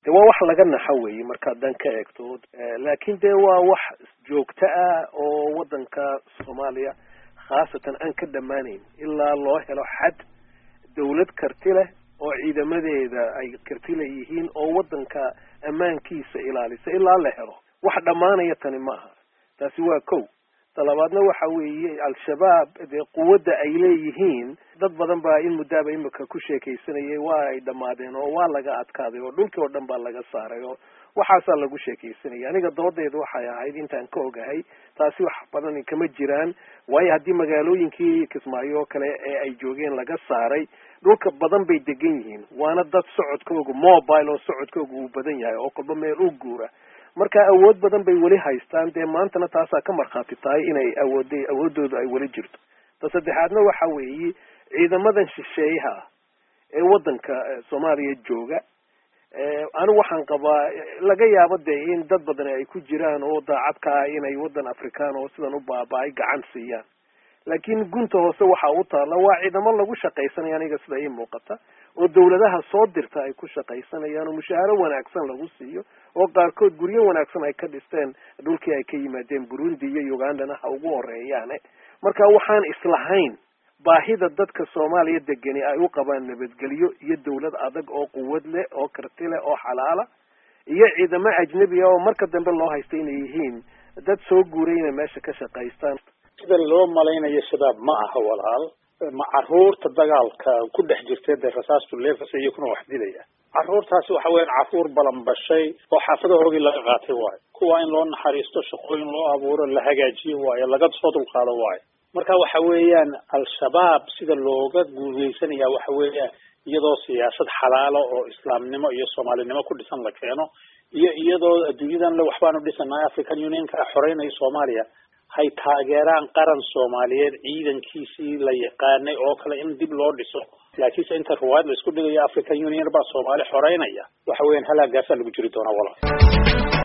de waa wax laga naxo weeye markaad dan ka eegto laakin de waa wax joogto ah oo waddanka soomaaliya khaasatan aan ka dhammaanayn ilaa loo helo xad dawlad karti leh oo ciidamadeeda ay karti leeyihiin oo waddanka ammaankiisa ilaalisa ilaa la helo wax dhammaanaya tani maaha taasi waa kow talabaadna waxa weeye al-shabaab dee quwadda ay leeyihiin dad badan baa in muddaaba imika ku sheekaysanayay waa ay dhammaadeen oo waa laga adkaaday oo dhulkii oo dhan baa laga saaray oo waxaasaa lagu sheekaysanayay aniga doodeedu waxay ahayd intaan ka ogahay taasi wax badan kama jiraan waayo haddii magaalooyinkii kismaayo oo kale ee ay joogeen laga saaray dhulka badan bay degan yihiin waana dad socodkooga mobile oo socodkooga uu badan yahay oo kolba meel u guura marka awood badan bay weli haystaan dee maantana taasaa ka markhaati tahay inay awood awooddooda ay weli jirto ta saddexaadna waxa weeye ciidamadan shisheeyaha ee waddanka soomaaliya jooga anigu waxaan qabaa laga yaabo dee in dad badan ay ku jiraan oo daacad ka ah inay waddan afrikaan oo sidan u baaba-ay gacan siiyaan laakiin gunta hoose waxa u taalla waa ciidamo lagu shaqaysanaya aniga sida ii muuqata oo dawladaha soo dirta ay ku shaqaysanayaan oo mushaaharo wanaagsan lagu siiyo oo qaarkood guryo wanaagsan ay ka dhisteen dhulkii ay ka yimaadeen burundi iyo ugandana ha ugu horeeyaane marka waxaan islahayn baahida dadka soomaaliya degani ay u qabaan nabadgelyo iyo dawlad adag oo quwad leh oo karti leh oo xalaala iyo ciidamo ajnebi ah oo marka dambe loo haysta inay yihiin dad soo guuray inay meesha ka shaqaystaan sida loo malaynayo shabaab ma aha walaal ma caruurta dagaalka ku dhex jirtay dee rasaastu leefasa iyakuna wax dilaya caruurtaasi waxa weeyaan caruur balanbashay oo xaafadahoogii laga qaatay waayo kuwa in loo naxariisto shaqooyin loo abuuro la hagaajiyo waayo laga soo dulqaado waayo marka waxa weeyaan al-shabaab sida looga guuleysanaya waxa weeyaan iyadoo siyaasad xalaalo oo islaamnimo iyo soomaalinimo ku dhisan la keeno iyo iyadoo adduunyadan le waxbaanu dhisanahay african unionka xoreynaya soomaaliya hay taageeraan qaran soomaaliyeed ciidankiisii la yaqaanay oo kale in dib loo dhiso laakiinse inta ruwaayad la isku dhigayo african union baa soomaali xoreynaya waxa weeyaan halaagaasaa lagu jiri doonaa walaal